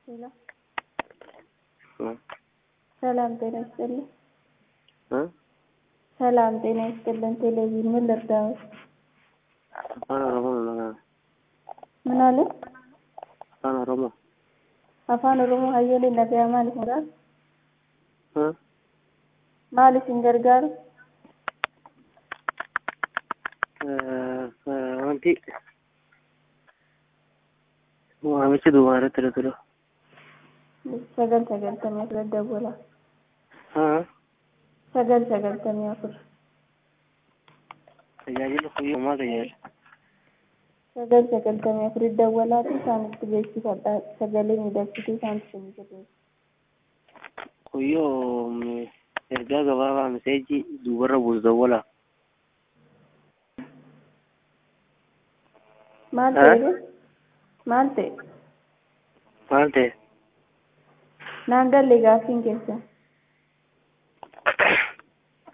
ሄሎ እ ሰላም ጤና ይስጥልን። እ ሰላም ጤና ይስጥልን። ቴሌቪዥን ምን ልርዳዎት? afaan oromoo maqaan ምን አለ? afaan oromoo afaan oromoo hayyooliin dhagayaa maaliif mudaan? እ maaliif hin gargaaru? wanti waamichi duubaa irratti irra ture sagal sagaltamii afur dawwala. haa sagal sagaltamii afur tajaajila kuyyuu maa tajaajila sagal sagaltamii afur dawwalaati isaanitti beeksifadha sagalee miidhagsituu isaanitti isinii kennu. kuyyoo ergaa gabaabaa miseejii duubarra buusu dawwala maal Eh? ta'e maal ta'e maal ta'e naan galle gaaffiin keessa